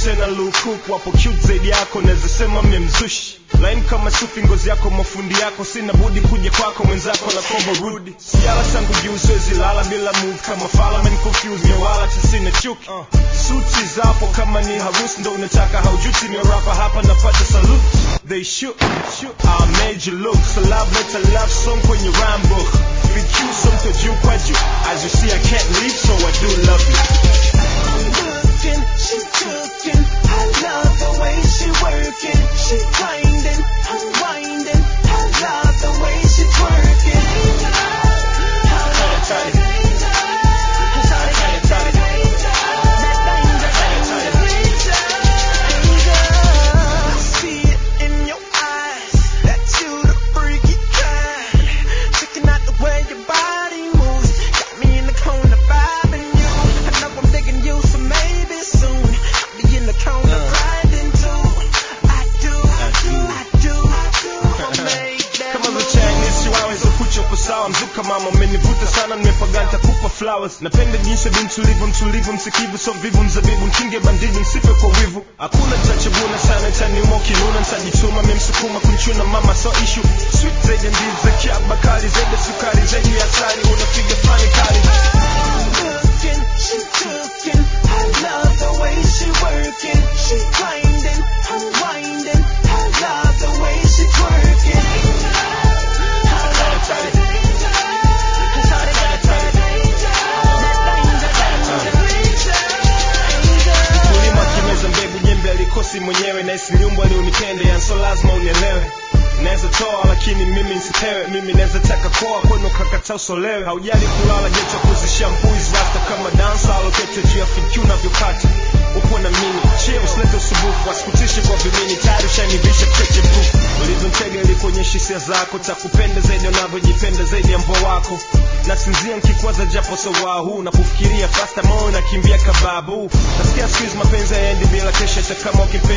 tena lukuku wapo cute zaidi yako naweza sema memzushi laini kama sufi ngozi yako mafundi yako sina budi kuja kwako mwenzako na kombo rudi sijala tangu juu siwezi lala bila move kama falaman confused mewala tisina chuki uh. suti zapo kama ni harusi ndo unataka haujuti ni rapa hapa napata salute they shoot, shoot. I made you look so love let a love song kwenye rhyme book VQ somto juu kwa juu as you see I can't leave so I do love you I'm looking, she cooking. I love the way she working. She grinding, I'm winding. I love the way she twerking. I see it in your eyes that you the freaky kind. Checking out the way your body moves, got me in the corner vibing you. I know I'm digging you, so maybe soon I'll be in the corner grinding too. I do, I do, I do, I do. I made that kama za move. Chinese waweza kucha uko sawa mzuka mama umenivuta sana nimepaganta kupa flowers napenda jinsi bi mtulivu mtulivu msikivu so vivu mzabibu mkinge bandiji msife kwa wivu hakuna tachaguna sana taniuma ukinuna ntajituma memsukuma kunchuna mama so ishu sweet zaidi ya ndizi za kiaba kali zaidi ya sukari zaidi ya asali unapiga fani kali I'm looking, she cooking. I love the way she working. She grinding, I'm winding. I love the way she twerking. kulima kimeza mbegu jembe alikosi mwenyewe na isiliumbwa ni unipende yanso lazima unielewe naweza toa lakini mimi nsipewe mimi naweza taka koa kwenu kakata usolewe haujali kulala jecho kuzisha mbuizi rasta kama dansa alokete juu ya fikyu unavyokata upo na mimi chie usilete usubufu wasikutishe kwa vimini tayari ushanivisha cheche proof ulivyomtega ili kuonyesha hisia zako takupenda zaidi unavyojipenda zaidi ya mbwa wako nasinzia nkikwaza japo sawahu nakufikiria fasta moyo nakimbia kababu nasikia siku hizi mapenzi hayaendi bila kesha hata kama ukipenda